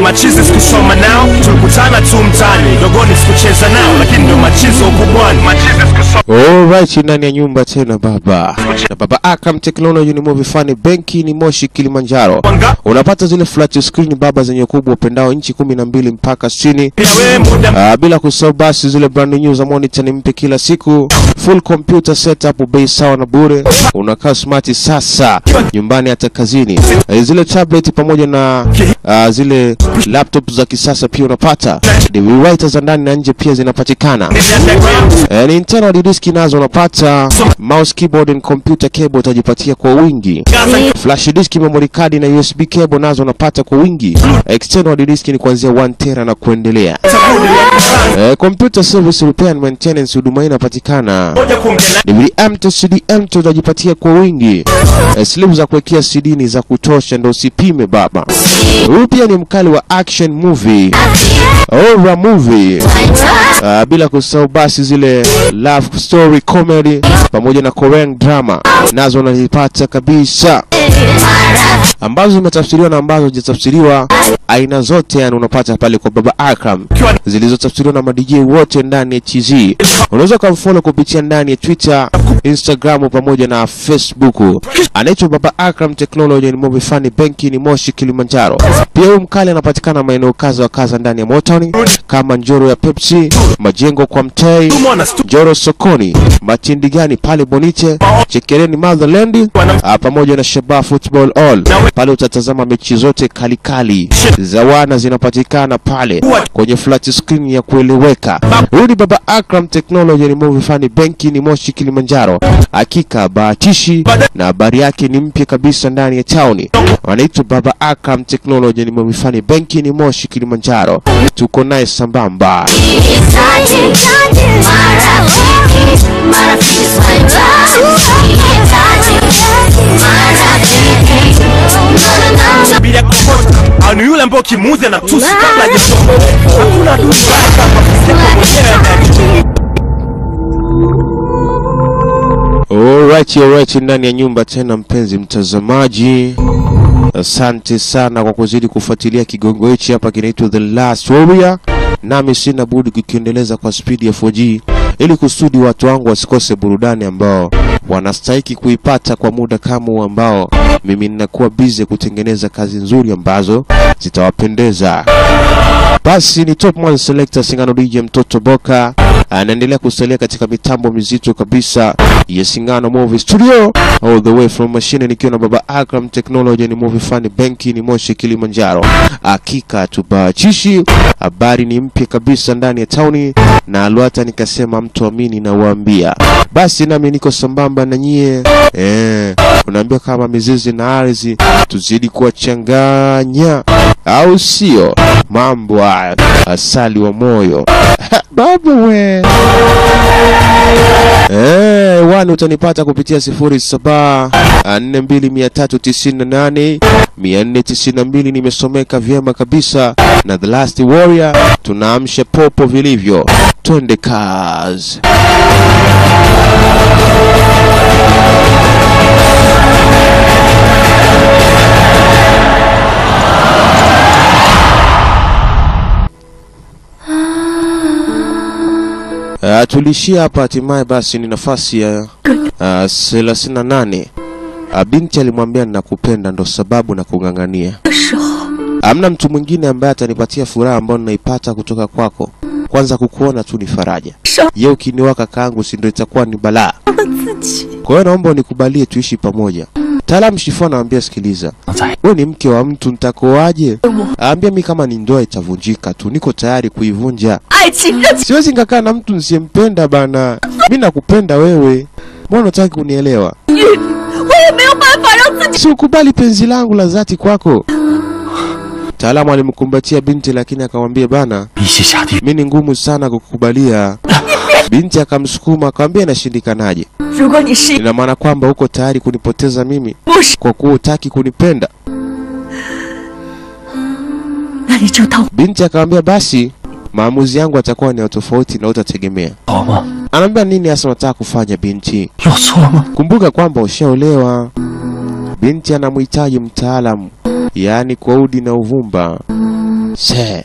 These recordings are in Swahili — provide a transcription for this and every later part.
machizi sikusoma nao tulikutana tu mtaani dogoni sikucheza nao lakini ndio machizi wa ukubwani machizi sikusoma Alright, ndani ya nyumba tena baba na baba Akam Technology ni movie fani benki ni Moshi Kilimanjaro. Wanga- Unapata zile flat screen baba zenye ukubwa upendao inchi kumi na mbili mpaka sitini. pia we muda Ah, bila kusahau basi zile brand new za monitor ni mpya kila siku, full computer setup, bei sawa na bure. Unakaa smart sasa nyumbani hata kazini. Eh, zile tablet pamoja na ah, zile laptop za kisasa pia unapata. DVD writer za ndani na nje pia zinapatikana. Eh, ni internal disk nazo unapata, mouse, keyboard and computer cable utajipatia kwa wingi. Flash disk, memory card na USB cable nazo unapata kwa wingi. External disk ni kuanzia 1 tera na kuendelea. Eh, computer service repair and maintenance huduma hii inapatikana. moja kuongea DVM to CDM to utajipatia kwa wingi. Eh, slip za kuwekea CD ni za kutosha, ndo usipime baba. Huyu pia ni mkali wa action movie, horror movie. Ah, bila kusahau basi zile love story comedy pamoja na Korean drama nazo unazipata kabisa, ambazo zimetafsiriwa na ambazo hazijatafsiriwa, aina zote yani unapata pale kwa Baba Akram, zilizotafsiriwa na madj wote ndani ya TZ. Unaweza ukamfollow kupitia ndani ya Twitter, Instagram pamoja na Facebook. Anaitwa Baba Akram Technology, ni movie fani benki ni Moshi Kilimanjaro. Pia huyu mkali anapatikana maeneo kaza wa kaza ndani ya Motown kama Njoro ya Pepsi, Majengo kwa Mtei, mwana stu Njoro sokoni, Matindigani pale Boniche, Chekereni Motherland, ah, pamoja na Shaba Football All. Pale utatazama mechi zote kalikali za wana zinapatikana pale kwenye flat screen ya kueleweka. Huyu ni Baba Akram Technology, ni movie fani benki ni Moshi Kilimanjaro. Hakika bahatishi na habari yake ni mpya kabisa ndani ya town. Wanaitwa Baba Akram Technology, ni movie fani benki ni Moshi Kilimanjaro. Tuko naye sambamba. bila kokota au ni yule ambao kimuudhi na tusi kabla hajasoma hakuna adui mbaya kama kusema mwenyewe anajua Alright, alright, ndani ya nyumba tena, mpenzi mtazamaji, asante sana kwa kuzidi kufuatilia kigongo hichi hapa, kinaitwa The Last Warrior, nami sina budi kukiendeleza kwa spidi ya 4G ili kusudi watu wangu wasikose burudani ambao wanastahiki kuipata kwa muda kama huu ambao mimi ninakuwa busy kutengeneza kazi nzuri ambazo zitawapendeza. Basi ni top one selector Singano DJ mtoto Boka anaendelea kusalia katika mitambo mizito kabisa ya Singano Movie Studio all the way from machine, nikiwa na baba Akram Technology, ni movie fan benki ni Moshi Kilimanjaro. Hakika tubachishi, habari ni mpya kabisa ndani ya tauni na alwata, nikasema mtu amini na uambia. Basi nami niko sambamba na nyie eh, unaambia kama mizizi na ardhi tuzidi kuwachanganya, au sio? Mambo haya asali wa moyo baba we Eh, wani utanipata kupitia sifuri saba nne mbili mia tatu tisini na nane mia nne tisini na mbili nimesomeka vyema kabisa na The Last Warrior tunaamsha popo vilivyo twende kazi Uh, tulishia hapa hatimaye basi ni nafasi ya uh, thelathini na nane. Uh, binti alimwambia ninakupenda, ndo sababu na kung'ang'ania. Hamna mtu mwingine ambaye atanipatia furaha ambayo ninaipata kutoka kwako. Kwanza kukuona tu ni faraja. Ye ukiniwa kakaangu, si ndo itakuwa ni balaa. Kwa hiyo naomba unikubalie tuishi pamoja. Taalamu Shifo anamwambia sikiliza, wewe ni mke wa mtu, nitakoaje? Aambia mi kama ni ndoa itavunjika tu, niko tayari kuivunja. 爱情任 Siwezi nikakaa na mtu nisiyempenda bana. Mi nakupenda wewe, mbona unataka kunielewa? 我也没有办法让自己 Si ukubali penzi langu la dhati kwako. Mtaalamu alimkumbatia binti, lakini akamwambia bana, 一起下地狱 mi ni ngumu sana kukubalia. Binti akamsukuma akamwambia, inashindikanaje? 如果你是 Ina maana kwamba uko tayari kunipoteza mimi 不是， kwa kuwa utaki kunipenda? 那你就当 Binti akamwambia basi maamuzi yangu atakuwa ni ya tofauti na utategemea. 好吗？ Anaambia nini hasa unataka kufanya binti? 有错吗？ Kumbuka kwamba ushaolewa. Binti anamhitaji mtaalamu, yaani kwa udi na uvumba. Se.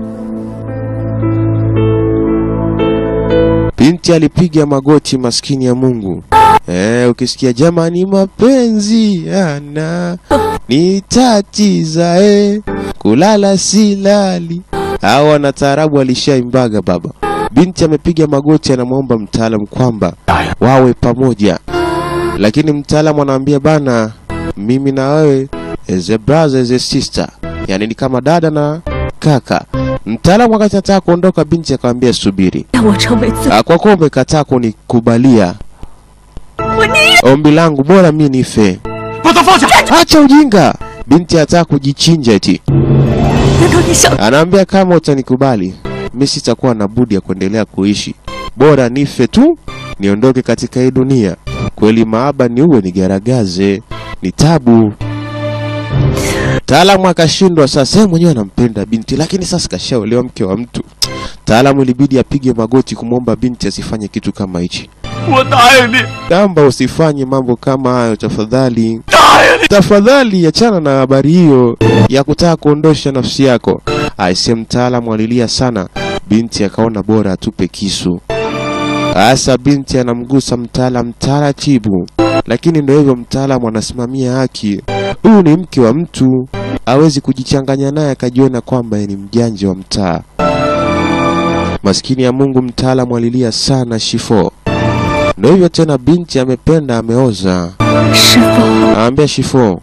Binti alipiga magoti, maskini ya Mungu. Eh, ukisikia jamani, mapenzi yana nitatiza eh, kulala silali. Hao wana taarabu alishaimbaga baba. Binti amepiga magoti, anamwomba mtaalamu kwamba wawe pamoja, lakini mtaalamu anaambia bana, mimi na wewe as a brother as a sister, yani ni kama dada na kaka. Mtaalamu wakati anataka kuondoka, binti akamwambia subiri, 让我成为自 Ah, kwa kuwa umekataa kunikubalia 我宁 ombi langu, bora mi nife. 把他放下！ Acha ujinga! Binti anataka kujichinja eti. 难道你想 Anaambia kama utanikubali, mi sitakuwa na budi ya kuendelea kuishi, bora nife tu, niondoke katika hii dunia. Kweli maaba ni uwe nigaragaze, ni tabu. Taalamu akashindwa sasa, yeye mwenyewe anampenda binti, lakini sasa kashaolewa mke wa mtu. Taalamu ilibidi apige magoti kumwomba binti asifanye kitu kama hichi. 我答应你， Kamba usifanye mambo kama hayo tafadhali. 答应你。 Tafadhali achana na habari hiyo ya kutaka kuondosha nafsi yako. Aise, mtaalamu alilia sana, binti akaona bora atupe kisu. Asa binti anamgusa mtaalamu taratibu, lakini ndio hivyo, mtaalamu anasimamia haki. Huyu ni mke wa mtu, hawezi kujichanganya naye akajiona kwamba yeye ni mjanja wa mtaa. Maskini ya Mungu, mtaalamu alilia sana Shifo. Ndio hivyo tena, binti amependa ameoza. 师傅， Aambia Shifo,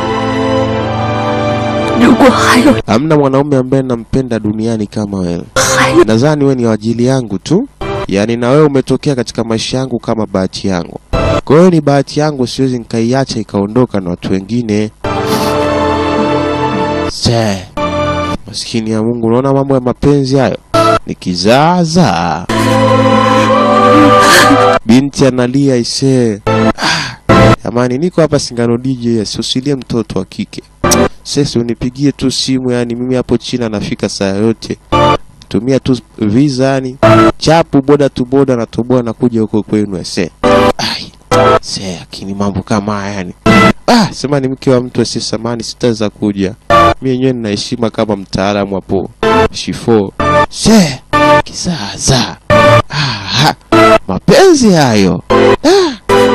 如果还有 hamna mwanaume ambaye nampenda duniani kama wewe. 还有， Nadhani wewe ni wa ajili yangu tu, yaani na wewe umetokea katika maisha yangu kama bahati yangu. Kwa hiyo ni bahati yangu, siwezi nikaiacha ikaondoka na watu wengine. Se, maskini ya Mungu, unaona mambo ya mapenzi hayo ni kizaazaa. Binti analia isee. Ah, Jamani, niko hapa Singano DJ, asiusilie mtoto wa kike. Sasa unipigie tu simu, yani mimi hapo China nafika saa yote. Tumia tu visa yani chapu boda tu boda na toboa na kuja huko kwenu ese. Ai. Se, akini mambo kama haya yani. Ah, sema ni mke wa mtu asiye samani sitaweza kuja. Mimi yenyewe nina heshima kama mtaalamu hapo. Shifo. Se, kizaza. Ah, mapenzi hayo. Ah.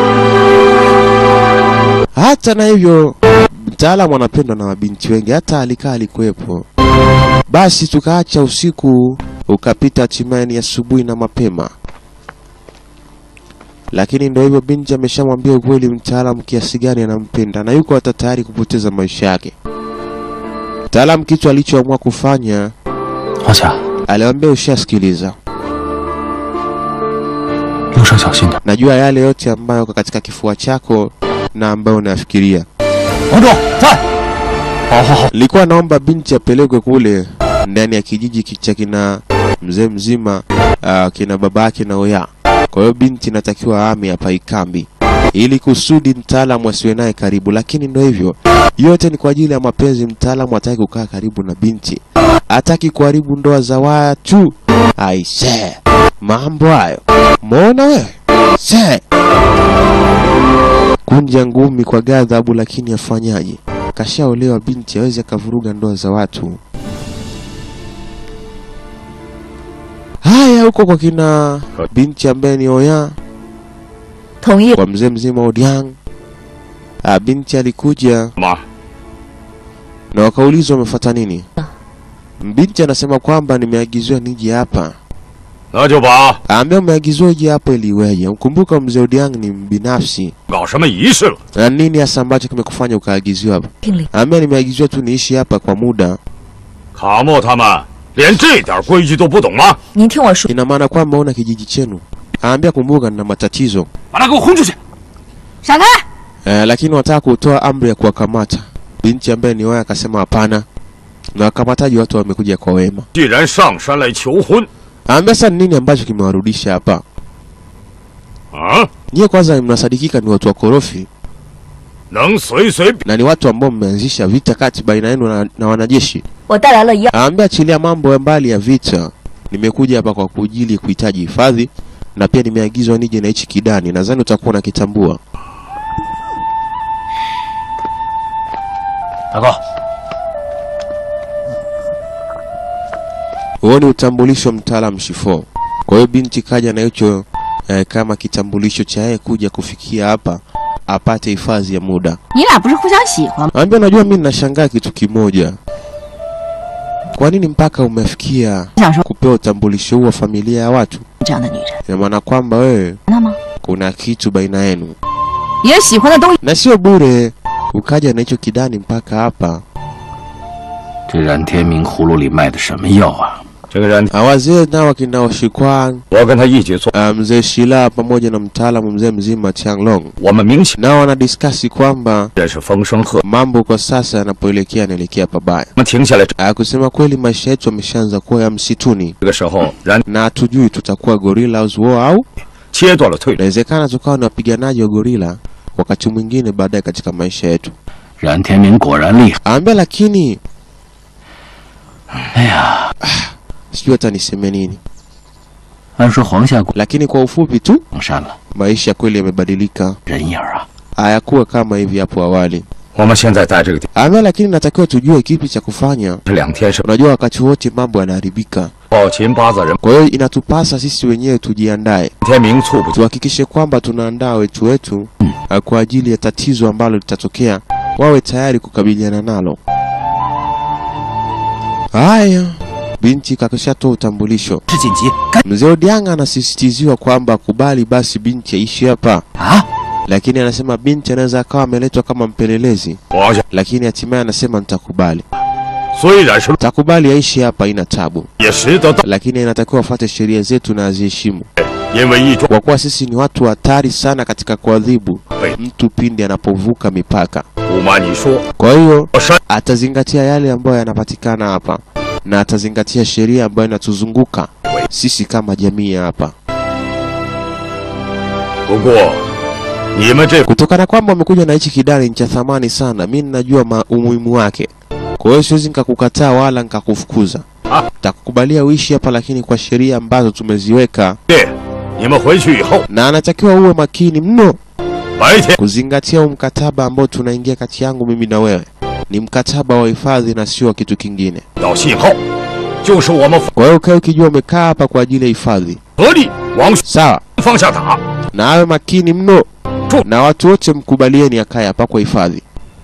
Hata na hivyo mtaalamu anapendwa na mabinti wengi, hata alikaa alikuwepo. Basi tukaacha usiku ukapita, hatimaye ni asubuhi na mapema. Lakini ndio hivyo, binti ameshamwambia ukweli mtaalamu kiasi gani anampenda na yuko hata tayari kupoteza maisha yake. Mtaalamu kitu alichoamua kufanya, 黄霞， aliwaambia ushasikiliza, 路上小心点。 najua yale yote ambayo yako katika kifua chako na ambayo unayafikiria. 王忠在。好好好， Nilikuwa naomba binti apelekwe kule ndani ya kijiji ki- cha kina mzee mzima uh, kina babake na oya. Kwa hiyo binti inatakiwa ame hapa ikambi ili kusudi mtaalamu asiwe naye karibu, lakini ndio hivyo, yote ni kwa ajili ya mapenzi. Mtaalamu hataki kukaa karibu na binti, hataki kuharibu ndoa za watu. Aise, mambo hayo, muona wewe se kunja ngumi kwa ghadhabu, lakini afanyaje? Kashaolewa binti, awezi akavuruga ndoa za watu. Haya, huko kwa kina binti ambaye ni Oya, 同意 kwa mzee mzima Odiang. Ah, binti alikuja 妈， na wakaulizwa wamefuata nini. Binti anasema kwamba nimeagiziwa nije hapa. 那就把 Aambia umeagiziwa uje hapa ili iweje? Mkumbuka mzee Odiang ni mbinafsi. 搞什么仪式了？ Na nini hasa ambacho kimekufanya ukaagiziwa hapa? 命令， Aambia nimeagiziwa tu niishi hapa kwa muda. 卡莫他们连这点规矩都不懂吗？ 您听我说， Ina maana kwamba una kijiji chenu. Aambia kumbuka, nina matatizo 把他给我轰出去！ 闪开！ eh, lakini wataka kutoa amri ya kuwakamata. Binti ambaye ni waya akasema hapana, na wakamataji watu wamekuja kwa wema. 既然上山来求婚， Aambia sasa ni nini ambacho kimewarudisha hapa? 啊， Nyie kwanza mnasadikika ni watu wakorofi 能随随便 na ni watu ambao mmeanzisha vita kati baina yenu na, na wanajeshi. 我带来了一样， Aambia achilia mambo ya mbali ya vita, nimekuja hapa kwa kujili kuhitaji hifadhi na pia nimeagizwa nije na hichi kidani, nadhani utakuwa unakitambua. 大哥， Huo ni utambulisho mtaalam Shifo. Kwa hiyo binti kaja na hicho eh, kama kitambulisho cha yeye kuja kufikia hapa apate hifadhi ya muda. 你俩不是互相喜欢吗？ Ambia, unajua mimi ninashangaa kitu kimoja, kwa nini mpaka umefikia 想说 kupewa utambulisho huu wa familia ya watu? 这样的女人， Ina maana kwamba wewe 那吗？ kuna kitu baina yenu, 也喜欢的东西 na sio bure ukaja na hicho kidani mpaka hapa. 这冉天明葫芦里卖的什么药啊？ 这个人， Ah, Wazee nao wakina Oshikwan 我跟他一起做， ah, mzee Shila pamoja na mtaalamu mzee mzima Changlong 我们明显 nao wanadiskasi kwamba 认识风声鹤。 mambo kwa sasa yanapoelekea yanaelekea pabaya. 我们停下来， Ah, kusema kweli maisha yetu yameshaanza kuwa ya msituni 这个时候，冉 na hatujui tutakuwa gorillas war au 切断了退路。 inawezekana tukawa ni wapiganaji wa gorila wakati mwingine baadaye katika maisha yetu. 冉天明果然厉害。 Ambia lakini 哎呀， sijui hata niseme nini, 按说黄下谷 lakini kwa ufupi tu 上山了， maisha kweli yamebadilika, 人影儿啊， hayakuwa kama hivi hapo awali. 我们现在在这个地 Ambia lakini natakiwa tujue kipi cha kufanya. 这两天是 Unajua wakati wote mambo yanaharibika, 暴秦八子人， kwa hiyo inatupasa sisi wenyewe tujiandae, 天明猝不及， tuhakikishe kwamba tunaandaa wetu wetu uh, kwa ajili ya tatizo ambalo litatokea, wawe tayari kukabiliana nalo. Haya, binti kakishatoa utambulisho. 是紧急，该 Mzee Odianga anasisitiziwa kwamba kubali basi binti aishi hapa, 啊！ lakini anasema binti anaweza akawa ameletwa kama mpelelezi, 我想 lakini hatimaye anasema nitakubali, 虽然是 takubali aishi hapa, ina tabu, 也识得到， lakini inatakiwa afuate sheria zetu na aziheshimu, 因为一桩 kwa kuwa sisi ni watu hatari sana katika kuadhibu 被 mtu pindi anapovuka mipaka. 不瞒你说， Kwa hiyo 我山 atazingatia yale ambayo yanapatikana hapa na atazingatia sheria ambayo inatuzunguka sisi kama jamii ya hapa. 不过你们这 Kutokana kwamba umekuja na hichi kidani cha thamani sana, mi ninajua ma- umuhimu wake. Kwa hiyo siwezi nikakukataa wala nikakufukuza. Ah. Takukubalia uishi hapa, lakini kwa sheria ambazo tumeziweka, 对，你们回去以后， na anatakiwa uwe makini mno 白天 kuzingatia huu mkataba ambao tunaingia kati yangu mimi na wewe. Ni mkataba wa hifadhi na sio wa kitu kingine. 到信号，就是我们 Kwa hiyo ukae ukijua umekaa hapa kwa ajili ya hifadhi, 合力往 sawa? 方向打。 na awe makini mno Tu. na watu wote mkubalieni akae hapa kwa hifadhi.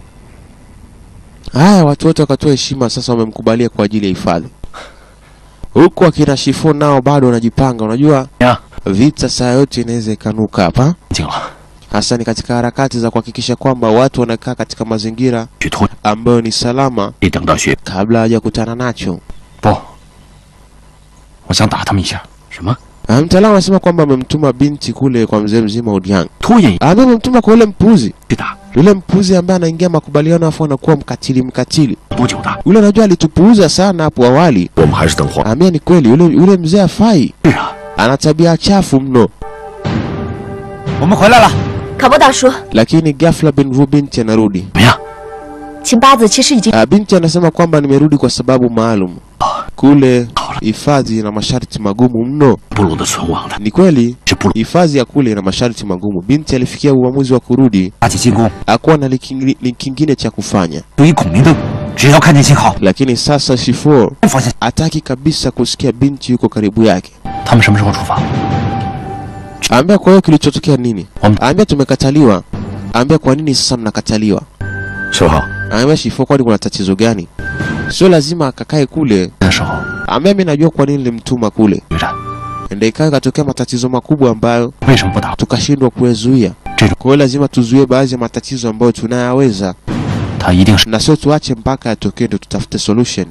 Haya, watu wote wakatoa heshima, sasa wamemkubalia kwa ajili ya hifadhi. Huku akina Shifo nao bado wanajipanga. Unajua 呀， vita saa yote inaweza ikanuka hapa, 静了， hasa ni katika harakati za kuhakikisha kwamba watu wanakaa katika mazingira 去拖， ambayo ni salama 一等到雪， kabla hajakutana nacho. 不，我想打他们一下。什么？ Ah, Mtaalamu anasema kwamba amemtuma binti kule kwa mzee mzima Odiang, 拖延 ambaye amemtuma kwa yule mpuzi, 去打， yule mpuzi ambaye anaingia makubaliano afu anakuwa mkatili mkatili. 多久的？ Yule unajua alitupuuza sana hapo awali. 我们还是等会儿。 Ambia ni kweli, yule yule mzee afai, 是啊， ana tabia chafu mno. 我们回来了， 卡波大叔， Lakini ghafla Benvu binti anarudi. 怎么样？ 秦八子其实已经 Ah, binti anasema kwamba nimerudi kwa sababu maalum. Kule hifadhi ina masharti magumu mno. 部落的存亡的 Ni kweli 是部落 hifadhi ya kule ina masharti magumu. Binti alifikia uamuzi wa kurudi, 发起进攻， hakuwa na likingi- li kingine cha kufanya. 对于孔明灯，只要看见信号， Lakini sasa Shifo 发现 hataki kabisa kusikia binti yuko karibu yake. 他们什么时候出发？ Ambia kwa hiyo kilichotokea nini? Wam- Ambia tumekataliwa. Ambia kwa nini sasa mnakataliwa? 师傅， Ambia Shifo, kwani kuna tatizo gani? Sio lazima akakae kule. 的时候， Ambia mimi najua kwa nini nilimtuma kule. 决战 Ndio ikawa ikatokea matatizo makubwa ambayo 为什么不打？ tukashindwa kuyazuia. Tendo. Kwa hiyo lazima tuzuie baadhi ya matatizo ambayo tunayaweza, 他一定是 na sio tuache mpaka yatokee ndio tutafute solution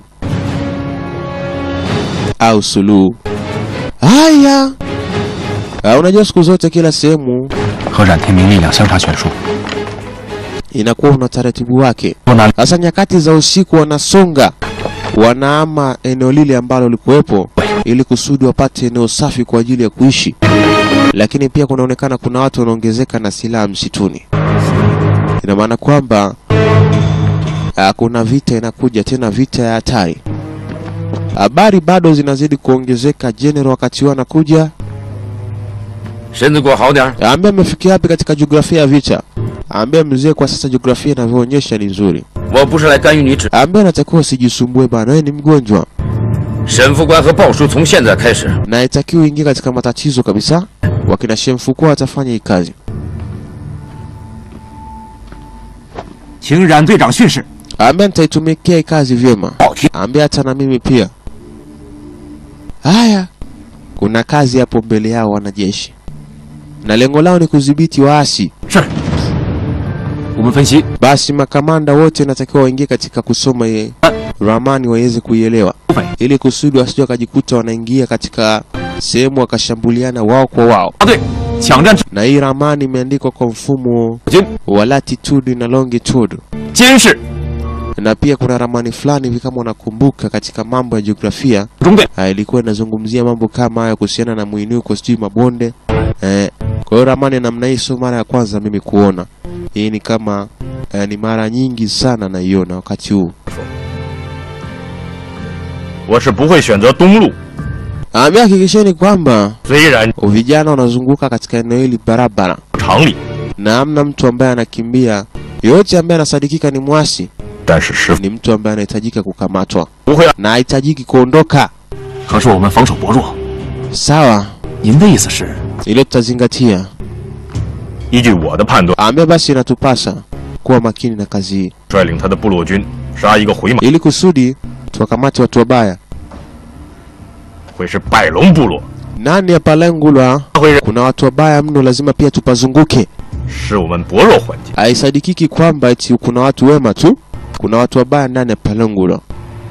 au suluhu. Haya, Ah, unajua siku zote kila sehemu 和冉天明力量相差悬殊。 inakuwa una taratibu wake. 多拿 Sasa nyakati za usiku wanasonga, wanaama eneo lile ambalo likuwepo ili kusudi wapate eneo safi kwa ajili ya kuishi, lakini pia kunaonekana kuna watu wanaongezeka na silaha msituni. Ina maana kwamba ah, kuna vita inakuja tena, vita ya hatari. Habari bado zinazidi kuongezeka. General wakati huo anakuja, 身子给我好点儿。 aambia amefikia wapi katika jiografia ya vita. Aambia mzee, kwa sasa jiografia inavyoonyesha ni nzuri. 我不是来干预你指， Aambia natakiwa usijisumbue bana, wewe ni mgonjwa. 沈副官和鲍叔从现在开始 na haitakiwi uingie katika matatizo kabisa. Wakina Shemfukua watafanya hii kazi. 请冉队长训示。 Ambia nitaitumikia hii kazi vyema. 好听。 Ambia hata na mimi pia. Haya, kuna kazi hapo mbele yao wanajeshi, na lengo lao ni kudhibiti waasi. 是。我们分析， Basi makamanda wote natakiwa waingie katika kusoma ye ramani waweze kuielewa, ili kusudi wasije wakajikuta wanaingia katika sehemu wakashambuliana wao kwa wao. 大队抢占 Na hii ramani imeandikwa kwa mfumo 军 wa latitude na longitude, 监视 na pia kuna ramani fulani hivi, kama unakumbuka, katika mambo ya jiografia 中队， Ah, ilikuwa inazungumzia mambo kama hayo kuhusiana na mwinuko, sijui mabonde eh. Kwa hiyo ramani ya namna hii sio mara ya kwanza mimi kuona hii, ni kama eh, ni mara nyingi sana naiona wakati huu. 我是不会选择东路。 Ambia hakikisheni kwamba 虽然 vijana wanazunguka katika eneo hili barabara 常理， na hamna mtu ambaye anakimbia. Yoyote ambaye anasadikika ni mwasi 但是师傅 ni mtu ambaye anahitajika kukamatwa 不会让。 na hahitajiki kuondoka. 可是我们防守薄弱。 Sawa, 您的意思是？ hilo tutazingatia. 依据我的判断， Ambia basi inatupasa kuwa makini na kazi hii 率领他的部落军杀一个回马， ili kusudi tuwakamate watu wabaya. 会是百龙部落， Nani hapa Lengulwa? 他会让 Kuna watu wabaya mno, lazima pia tupazunguke. 是我们薄弱环境。 Haisadikiki kwamba eti kuna watu wema tu, kuna watu wabaya ndani ya Palengulwa.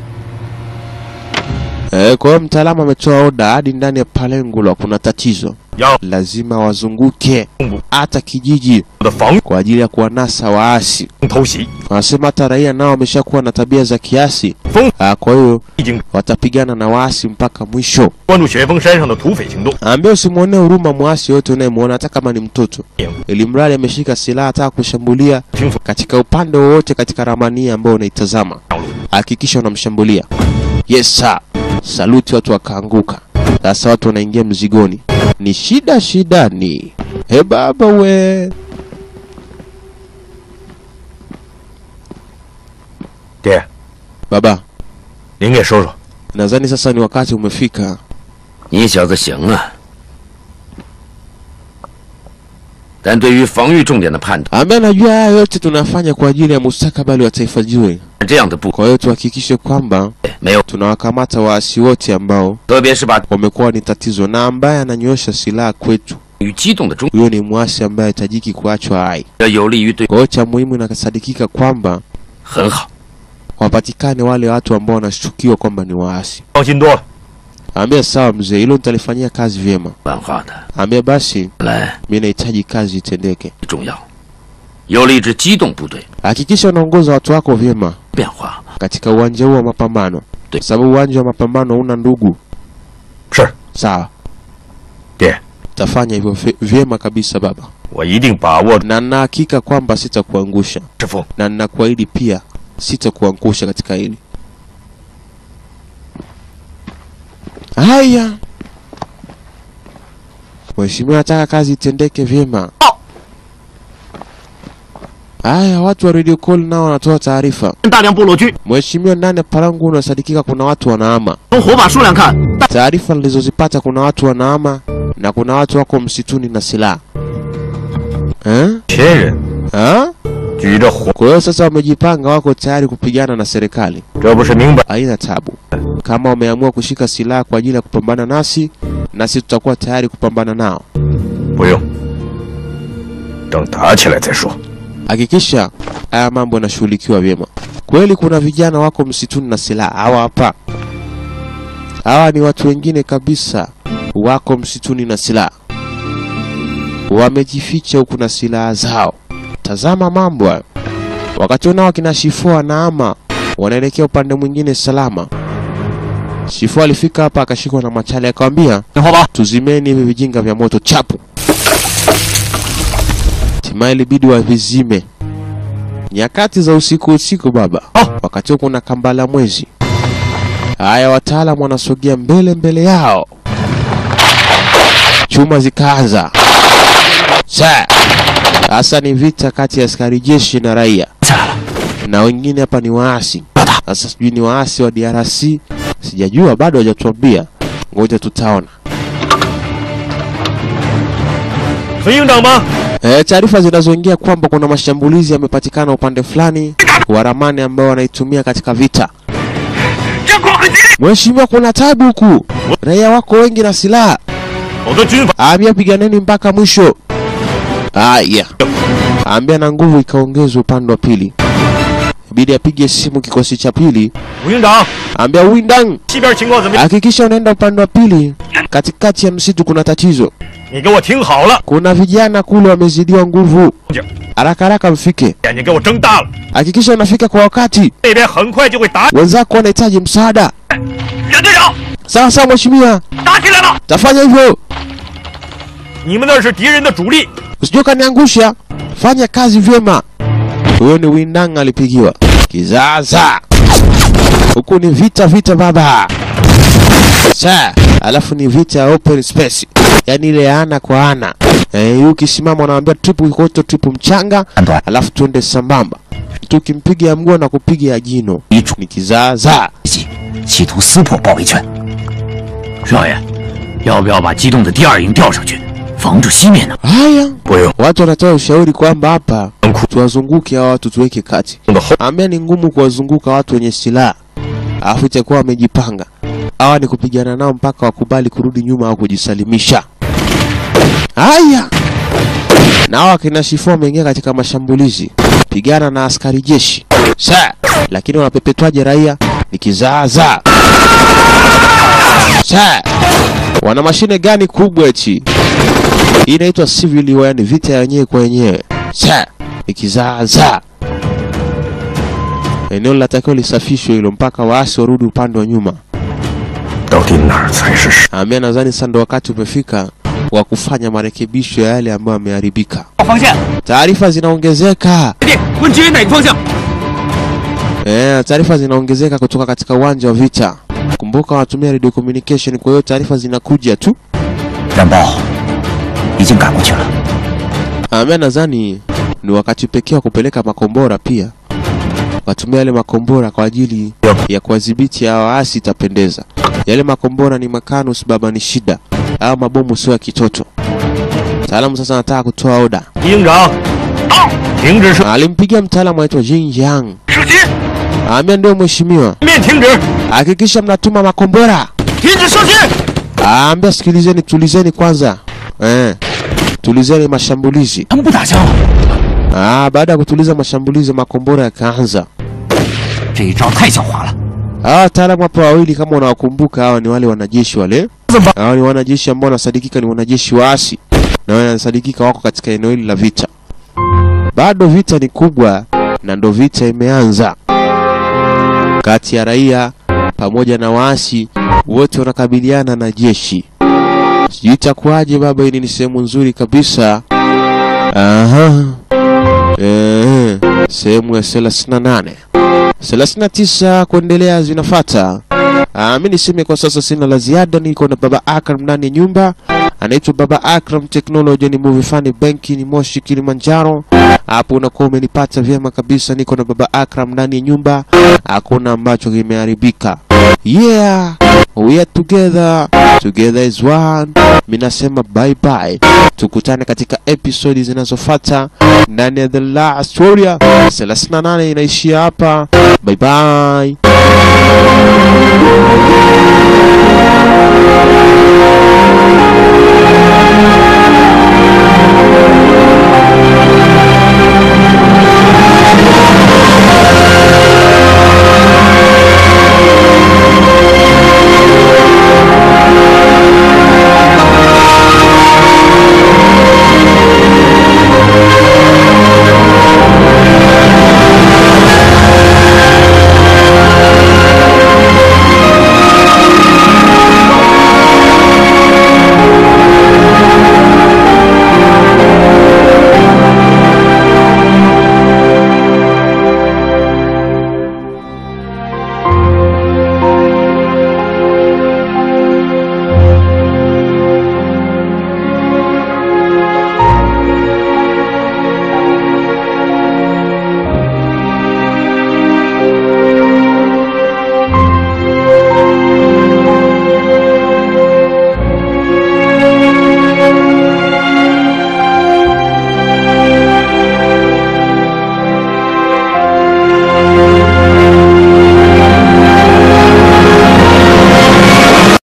Eh, kwa hiyo mtaalamu ametoa oda hadi ndani ya Palengulwa kuna tatizo, 要 lazima wazunguke 东部 hata kijiji 的防 kwa ajili ya kuwanasa waasi. 御偷袭， Wanasema hata raia nao wameshakuwa na tabia za kiasi, 风 ah, kwa hiyo 已经 watapigana na waasi mpaka mwisho. 关注雪峰山上的土匪行动。 Ambia usimwonee huruma mwasi yote unayemwona hata kama ni mtoto, ili mradi ameshika silaha ataka kushambulia 清楚 katika upande wowote katika ramani hii ambayo unaitazama, 道路， hakikisha unamshambulia. Yes sir. Saluti, watu wakaanguka. Sasa watu wanaingia mzigoni, ni shida shida, ni he baba we. 爹， Baba, 您给说说， nadhani sasa ni wakati umefika. 你小子行啊！但对于防御重点的判断， Ambaye najua haya yote tunafanya kwa ajili ya mustakabali wa taifa zuri. 这样的部 Kwa hiyo tuhakikishe kwamba 没有， tunawakamata waasi wote ambao 特别是把 wamekuwa ni tatizo, na ambaye ananyosha silaha kwetu, 与激动的中， huyo ni mwasi ambaye hahitajiki kuachwa hai. 这有利于对 Kwa hiyo cha muhimu inasadikika kwamba 很好。 wapatikane wale watu ambao wanashukiwa kwamba ni waasi. 放心多了。 Ambia sawa mzee, hilo nitalifanyia kazi vyema. 漫画的 Ambia basi, 来 mimi nahitaji kazi itendeke. 重要，有利之机动部队 Hakikisha unaongoza watu wako vyema 变化。 katika uwanja huu wa mapambano, Ndio. sababu uwanja wa mapambano hauna ndugu. 是， Sawa, 爹， tafanya hivyo vye- vyema kabisa baba, 我一定把握 na nina hakika kwamba sitakuangusha, 师傅。 na ninakuahidi pia sitakuangusha katika hili. Haya, mheshimiwa, nataka kazi itendeke vyema. Haya, watu wa radio call nao wanatoa taarifa. 大量部落军， Mheshimiwa, ndani ya Parangu unasadikika kuna watu wanahama. 从火把数量看，大 Taarifa nilizozipata kuna watu wanahama na kuna watu wako msituni na silaha eh? 千人 Eh? 举着火， Kwa hiyo sasa wamejipanga, wako tayari kupigana na serikali. 这不是明摆 Haina tabu. Kama wameamua kushika silaha kwa ajili ya kupambana nasi, nasi tutakuwa tayari kupambana nao. 不用，等打起来再说。 Hakikisha haya mambo yanashughulikiwa vyema. Kweli kuna vijana wako msituni na silaha, hawa hapa. Hawa ni watu wengine kabisa, wako msituni na silaha, wamejificha huku na silaha zao. Tazama mambo hayo. Wakati unao wakina Shifo anaama, wanaelekea upande mwingine salama. Shifo alifika hapa akashikwa na machale, akamwambia 听好吧， tuzimeni hivi vijinga vya moto chapu. Hatimaye ilibidi wavizime nyakati za usiku usiku, baba. Wakati huo kuna kambala mwezi. Haya, wataalamu wanasogea mbele mbele yao, chuma zikaanza. Sa sasa ni vita kati ya askari jeshi na raia, na wengine hapa ni waasi. Sasa sijui ni waasi wa DRC Sijajua bado hajatuambia, ngoja tutaona. 孙营长吗？ E, taarifa zinazoingia kwamba kuna mashambulizi yamepatikana upande fulani wa ramani ambao wanaitumia katika vita. Mheshimiwa, kuna tabu huku, raia wako wengi na silaha. 我的军法 Ambia piganeni mpaka mwisho. Aya, ambia na nguvu ikaongezwa upande wa pili. Ibidi apige simu kikosi cha pili, 吴营长， ambia Windang, 西边情况怎么样？ hakikisha unaenda upande wa pili. Katikati ya msitu kuna tatizo, 你给我听好了， kuna vijana kule wamezidiwa nguvu. Haraka haraka mfike, 眼睛给我睁大了， hakikisha unafika kwa wakati. 那边很快就会打。 Wenzako wanahitaji msaada. 任队长， Sawa sawa mheshimiwa, 打起来了！ tafanya hivyo. 你们那是敌人的主力， Usije ukaniangusha, fanya kazi vyema. Huyo ni Windang alipigiwa kizaza. Huku ni vita vita baba. Sa, alafu ni vita ya open space, yaani ile ya ana kwa ana. Eh, ukisimama unaambia tripu koto tripu mchanga, alafu tuende sambamba. Tukimpiga ya mguu na kupiga ya jino ni kizaza. 企图撕破包围圈。少爷，要不要把机动的第二营调上去，防住西面呢？ Haya, 不用， watu wanatoa ushauri kwamba hapa tuwazunguke hawa watu tuweke kati. 的后 Ambia ni ngumu kuwazunguka watu wenye silaha, alafu itakuwa wamejipanga. Hawa ni kupigana nao mpaka wakubali kurudi nyuma au kujisalimisha. Haya, na hawa kina Shifo wameingia katika mashambulizi, pigana na askari jeshi sa, lakini wanapepetwaje raia? Ni kizaazaa sa. Wana mashine gani kubwa eti? Hii inaitwa civil war, yani vita ya wenyewe kwa wenyewe. Sa, ni kizaazaa. Eneo linatakiwa lisafishwe hilo mpaka waasi warudi upande wa nyuma. 到底哪儿才是实？ Amia nadhani sasa ndo wakati umefika wa kufanya marekebisho ya yale ambayo yameharibika. 方向， Taarifa zinaongezeka. 弟，问支援哪个方向？ Eh, taarifa zinaongezeka kutoka katika uwanja wa vita. Kumbuka wanatumia radio communication, kwa hiyo taarifa zinakuja tu. 战报已经赶过去了。 Amia nadhani ni wakati pekee wa kupeleka makombora pia. Watumia yale makombora kwa ajili ya kuwadhibiti hawa waasi, itapendeza. Yale makombora ni makanus baba, ni shida. Au mabomu sio ya kitoto. Mtaalamu sasa anataka kutoa oda. 营长，到，停止射 Alimpigia mtaalamu aitwa Jin Yang. 射击， Amia ndio mheshimiwa, 面停止， hakikisha mnatuma makombora. 停止射击。 Aambia sikilizeni, tulizeni kwanza. Eh, tulizeni mashambulizi. 他们不打枪了， Ah, baada ya kutuliza mashambulizi makombora yakaanza. 这一招太狡猾了。 Hawa wataalamu hapo wawili kama unawakumbuka, hawa ni wale wanajeshi wale. Hawa ni wanajeshi ambao wanasadikika ni wanajeshi waasi na wanasadikika wako katika eneo hili la vita. Bado vita ni kubwa na ndo vita imeanza kati ya raia pamoja na waasi, wote wanakabiliana na jeshi. Sijui itakuwaje baba, hili ni sehemu nzuri kabisa. Aha. Eh, sehemu ya 38 39 kuendelea zinafata. Ah, mi niseme kwa sasa sina la ziada, niko na baba Akram ndani ya nyumba, anaitwa baba Akram Technology, ni movie fani benki ni Moshi Kilimanjaro. Hapo unakuwa umenipata vyema kabisa, niko na baba Akram ndani ya nyumba, hakuna ambacho kimeharibika. Yeah, we are together, together is one. Mi nasema bye bye, tukutane katika episodi zinazofuata ndani ya The Last Warrior 38 inaishia hapa. Bye bye.